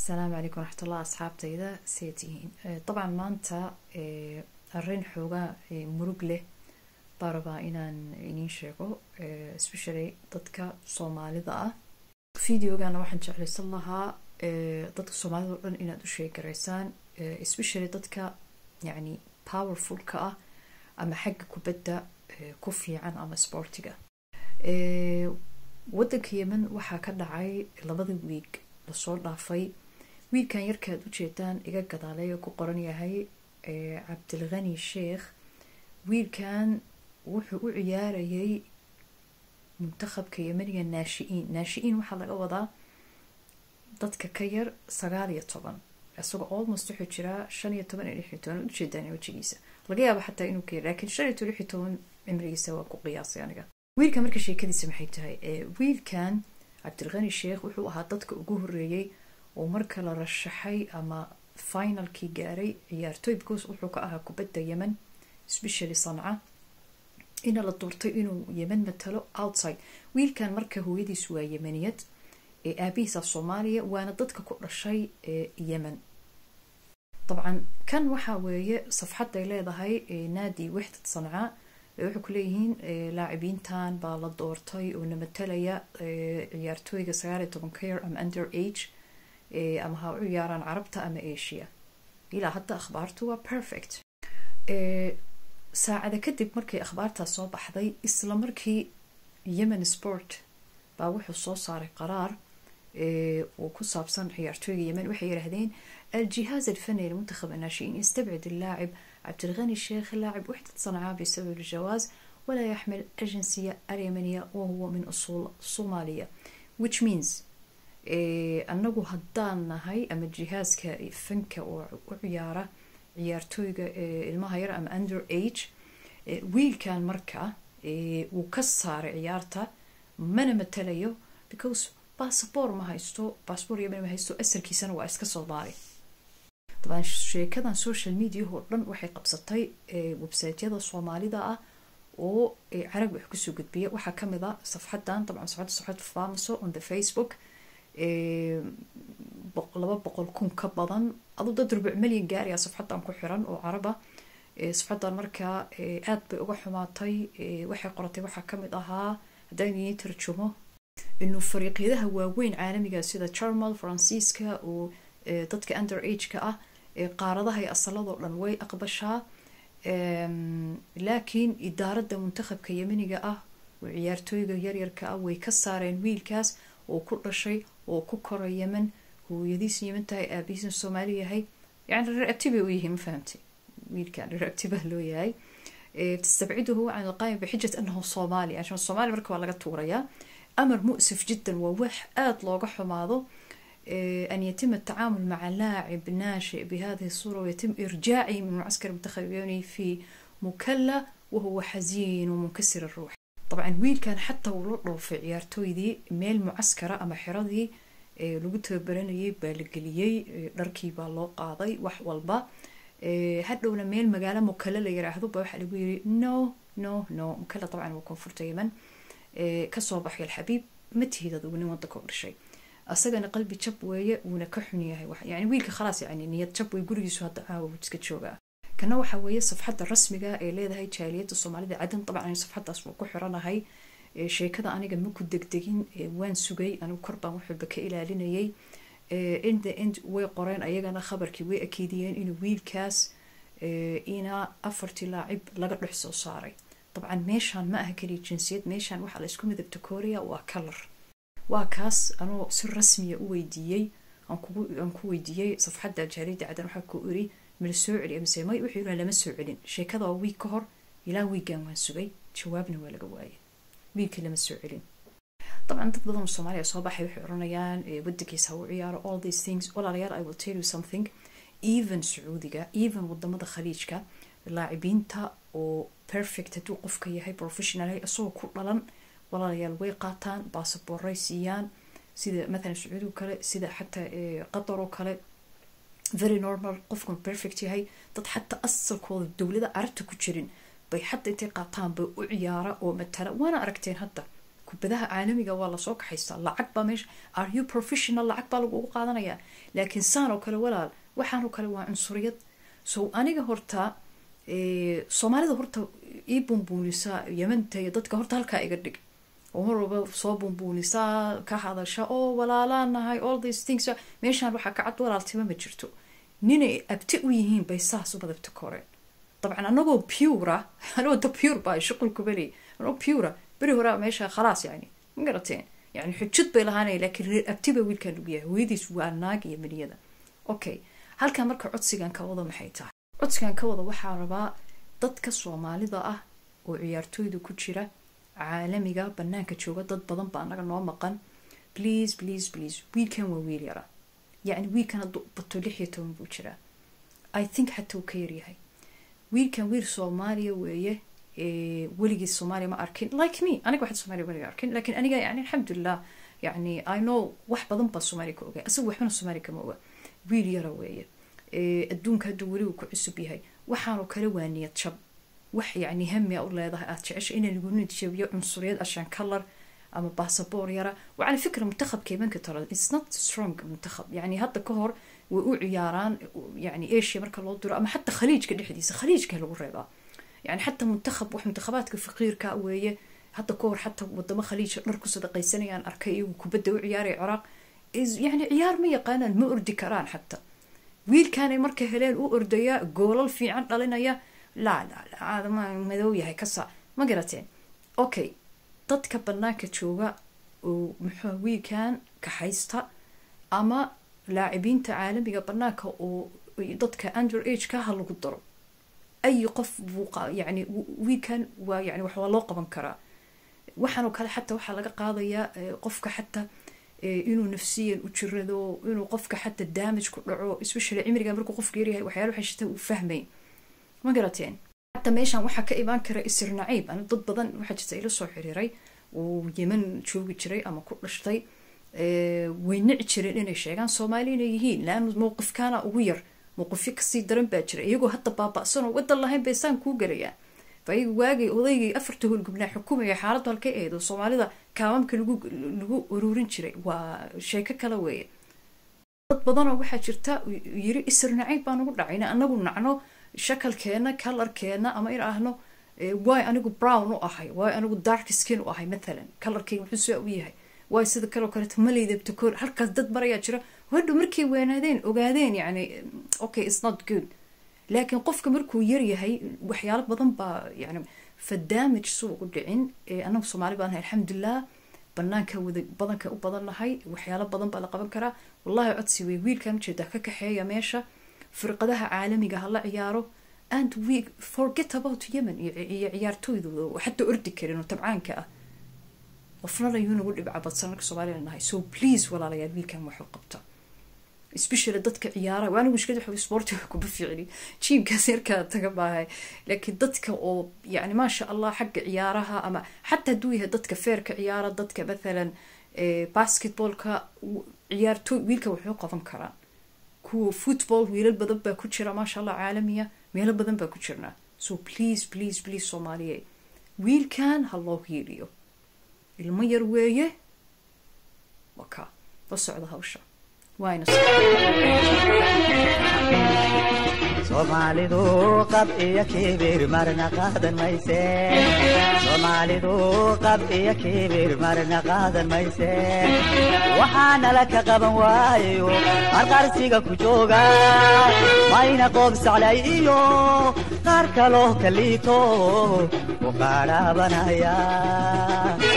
asalaamu calaykum waraxmatullah asxaabtayda see tihiin dabcan maanta arrin xoogaa murug leh baa rabaa inaan iniin sheego especially dadka soomaalida ah videogana waxaan jeclaysan lahaa dadka soomaalida o dhan inaad u sheegaraysaan especially dadka yacni powerfulka ah ama xagga kubadda ku fiican ama sportiga waddanka yemen waxaa ka dhacay labada wiig lasoo dhaafay wiilkan yarkaad ujeedaan iga gadaalay oo ku qoran yahay cabdilghani sheekh wiilkan wuxuu u ciyaarayay muntakhabka yemeniga naashi-iin naashi-iin waxaa laga wadaa dadka ka yar sagaal iyo toban isagoo almost wuxuu jiraa shan iyo toban iyo lix iyo toban ujeedaan wejigiisa laga yaabo xataa inuu ka yar laakiin shan iyo toban lix iyo toban cimrigiisa waa ku qiyaasay aniga wiilkan marka sheekadiisa maxay tahay wiilkan cabdilghani sheekh wuxuu ahaa dadka ugu horeeyey oo marka la rashaxay ama finalkii gaaray ciyaartoy because wuxuu ka ahaa kubadda yemen especially sanca ina la doortay inuu yemen matalo outside wiilkan marka hooyadiis waa yemeniyad ee aabihiisa soomaaliya waana dadka ku dhashay yemen dabcan kan waxaa weeye safxadday leedahay naadi wixdad sanca waxay ku leeyihiin laacibiintan baa la doortay oo na matalaya ciyaartooyga sagaal iyo toban ka yar ama under age ama ha u ciyaaraan carabta ama asia ilaa hadda akhbaartu waa perfect saacada kadib markay akhbaartaas soo baxday isla markii yemen sport baa wuxuu soo saaray qaraar oo ku saabsan ciyaartooyga yemen waxay yidhaahdeen الجهاز الفني لمنتخب الناشئين يستبعد اللاعب عبد الغني الشيخ لاعب وحدة صنعاء بسبب الجواز ولا يحمل الجنسية اليمنية وهو من أصول صومالية which means أنه هدان نهي أما الجهاز كفنك وعيارة ciyaartooyga ilmaha yar ama under age wiilkan marka wuu ka saaray ciyaarta mana matalayo because bassabor ma haysto bassabor yemen ma haysto asalkiisana waa iska soomaali dabaan sheekadan social mediaho dhan waxay qabsatay websiteyada soomaalida ah oo carab wax kusoo gudbiya waxaa kamid a safxadan dabcan safxadda safxad famaso on the facebook laba boqol kun ka badan aduu dad rubuc malyan gaaraya safxadan ku xiran oo caraba safxadan markaa aad bay uga xumaatay waxay qoratay waxaa kamid ahaa haddaan idin tarjumo inuu fariiqyadaha waaweyn caalamiga sida jarmal faransiiska oo dadka under ageka ah qaaradaha iyo asaladoo dhan way aqbashaa laakiin idaaradda muntakhabka yemeniga ah oo ciyaartooyga yaryarka ah way ka saareen wiilkaas oo ku dhashay oo ku koray yemen hooyadiisa yemen tahay aabihiisna soomaali yahay yani reer abtibay u yihiin ma fahamtay wiilkan reer abtiba loo yahay tastabciduhu can alqaayim bixijat anahu soomaali عشان soomaali marka waa laga tuurayaa أمر مؤسف جدا ووح آت لوغا حماضو أن يتم التعامل مع لاعب ناشئ بهذه الصورة ويتم إرجاعه من معسكر المنتخب اليوني في مكلا وهو حزين ومنكسر الروح طبعا ويل كان حتى ولو في عيارتوي دي ميل معسكرة أما حرادي lagu tababaranayay baa la geliyey dharkii baa loo qaaday wax walba hadhowna meel magaalo mukale la yiraahdo baa waxaa lagu yiri no no no mukale dabcan waa koonfurta yemen kasoo baxay alxabiib ma tihid adugu nin wadanka u dhashay asagana qalbi jab weeye wuuna ka xun yahay yani wiilka khalaas yani niyad jab wey gurigiisu hadda caawa iska joogaa kana waxa weeye safxadda rasmiga ee leedahay jaaliyadda soomaalida cadan dabcan safxaddaas waa ku xiranahay sheekada aniga maku degdegin waan sugay anigu kor baan waxwalba ka ilaalinayay in the end way qoreen ayagana khabarkii way akiidiyeen inuu wiilkaas ina afartii laacib laga dhex soo saaray dabcan meeshaan ma aha keliya jinsiyad meeshaan waxaa la isku midabta korea waa kalar waa kaas anoo si rasmiya u weydiiyey aan ku weydiiyey safxadda jaaliyadda cadan waxaa ku iri mala soo celi mise may wuxuu yidhaha lama soo celin sheekada waa wiig ka hor ilaa wiigan waan sugay jawaabna waa laga waayay wiilkii lama soo celin dabcan dad badan oo soomaaliya soo baxay waxay oranayaan wadankiisa ha u ciyaaro all these things walaalayaal i will tell you something even sacuudiga even wadamada khaliijka laacibiinta oo perfect hadduu qofka yahay professional isagoo ku dhalan walaalayaal way qaataan baasaboorray siiyaan sida mathalan sacuudiga kale sida xataa qatar oo kale very normal qofkan perfect yahay dad xataa asalkooda dowlada carabta ku jirin bay xataa intay qaataan bay u ciyaara oo matala waana aragteen hadda kubadaha caalamiga waa lasoo kaxaystaa lacag baa meesha are you professional lacag baa lagugu qaadanayaa laakiin saan oo kale walaal waxaanoo kale waa cunsuriyad so aniga horta soomaalida horta ii bumbuunisaa yamanta iyo dadka horta halkaa iga dhig oo mar walba soo bumbuunisaa ka hadasha oo walaalaa nahay all these things meeshaan waxaa ka cad walaaltima ma jirto ninay abti u yihiin bay saas u badabta koreen dabcan anagoo pura anagoo da pure baa shuqulku beli anagoo pura beri horaa meesha khalaas yani ma garateen yani xujad bay lahaanaya laakiin reer abti baa wiilkan lagu yahay hooyadiis waa naag iyo miniyada okay halkan marka codsigan ka wada maxay tahay codsigan ka wada waxaa rabaa dadka soomaalida ah oo ciyaartooyda ku jira caalamiga banaanka jooga dad badan baa naga noo maqan please please please wiilkan waa wiil yara yacni wiilkan hadduu bato lix iyo toban buu jiraa i think xataa uu ka yaryahay wiilkan wiil soomaaliya weeye weligii soomaaliya ma arkin like me aniga waxda soomaaliya weliga arkin laakiin aniga yani alxamdulilah yani i know wax badan baa soomaaliya ka ogaa asaga waxbana soomaaliya kama oga wiil yara weeye adduunka hadduu weli uu ku cusub yahay waxaanoo kale waa niyad jab wax yani hami a u leedahay aad jecesha inaa lagu niyad jabiyo cunsuriyad ashaan kalar ama basaboor yara wacala fikra muntakhabka imanka tala its not strong muntakhab yani hadda ka hor way u ciyaaraan yani asia marka loo diro ama xataa khaliijka dhexdiisa khaliijka lagu reebaa yani xataa muntakhab wax muntakhabaadka faqiirka weeye hadda ka hor xataa wadamo khaliija dhar ku sadaqaysanayaan arkay iyagu kubadda u ciyaaraya ciraaq yani ciyaar ma yaqaanaan ma ordi karaan xataa wiilkaanay marka heleen u ordaya goolal fiican dhalinaya laa laa aadama madow yahay kasa ma garateen okay dadka banaanka jooga oo muxuu wiilkan kaxaysta ama laacibiinta caalamiga banaanka oo dadka under age ka ha lagu daro ay qof buu yani wiilkan waa yani wax waa loo qaban karaa waxaanoo kale xataa waxaa laga qaadayaa qofka xataa inuu nafsiyan u jirado inuu qofka xataa damage ku dhaco especially cimriga markuu qofka yaryahay waxyaala waxay shita uu fahmayn ma garateen xataa meeshan waxaa ka imaan kara isir naciib ana dad badan waxaa jirta ila soo xiriiray uu yeman joogi jiray ama ku dhashtay way nici jireen inay sheegaan soomaali inay yihiin laana mowqifkaana ugu yar mowqifyo kasii daran baa jira iyagoo hadda baaba-sanoo wadan lahayn bay saan kuu galayaan fayaga waagay odaygay afarta howlgubnaa xukumaya xaaladdu halkay ahayd oo soomaalida kaamamka lagu lagu uruurin jiray waa sheeko kale weeye dad badanoo waxaa jirta yiri isir naciib baan ugu dhacayna anagu nacno shakalkeena kalarkeena ama in ahno waay anigu brown u ahay waay anigu dark skin u ahay mathalan kalarkeyga muxuu saa u yahay waay sida kaleo kaleeto maleydabta koor halkaas dad barayaa jira hadho markay weynaadeen ogaadeen yani okay it's not good laakiin qofka markuu yaryahay waxyaalo badan baa yani fa damage suu ugu dhicin anagu soomaali baan nahay alxamdulilah banaanka wada badanka u badan nahay waxyaalo badan baa la qaban karaa wallahi codsi wey wiilkan ujeedaa ka kaxeeya meesha firqadaha caalamiga hala ciyaaro and we forget about yemen iyo ciyaartooydooda oo xataa ordi karin oo tabcaanka ah qofnana yuu nagu dhibca badsan marka soomaaliya nahay so please walaalayaal wiilkan waxuu qabta especially dadka ciyaara waana mushkilad waxa sportiga kuma ficli jiimkaas yarkaa taga maahay laakiin dadka oo yani maasha allah xagga ciyaaraha ama xataa hadduu yahay dadka feerka ciyaara dadka mathalan basketballka ciyaartooy wiilka wuxuu qaban karaa kuwa football wiilal badan baa ku jira maasha allah caalamiya meelo badan baa ku jirnaa so please please please soomaaliye wiilkan ha loo hiiliyo ilmo yar weeye waka la socda hawsha waayna soomaalidu qab iyo kibir marna qaadan mayse soomaalidu qab iyo kibir marna qaadan mayse waxaanala ka qaban waayo qarqarsiga ku jooga mayna qoob saclay iyo qaar kaloo ka liito ku qaadhaabanaya